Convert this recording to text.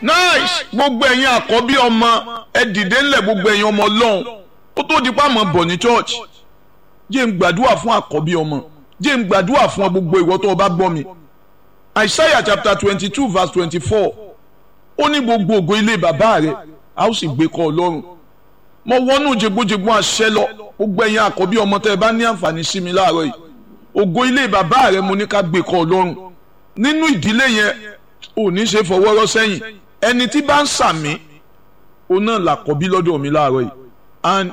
nice gbogbo ẹ̀yin àkọ́bí ọmọ ẹ dìde ńlẹ̀ gbogbo ẹ̀yin ọmọ ọlọ́run ó tó di pa mọ́ bọ̀ ní church jẹ́ ń gbàdúrà fún àkọ́bí ọmọ jẹ́ ń gbàdúrà fún gbogbo ìwọ tó o bá gbọ́ mi Isaiah chapter twenty two verse twenty four ó ní gbogbo ògo ilé bàbá rẹ̀ a ó sì gbé kọ́ ọlọ́run mo wọnú jẹgbójẹgbó àṣẹ lọ gbogbo ẹ̀yin àkọ́bí ọmọ tẹ́ ẹ bá ní àǹfààní sí mi láàárọ̀ yìí ògo ilé bàbá rẹ̀ mo ní ká gbé kọ́ ọlọ́run nínú ìdílé yẹn ò ní ṣe fọwọ́rọ́ sẹ́yìn ẹni tí bá ń sàmí òun náà làkọ́bí lọ́dọ̀ mi láàárọ̀ yìí and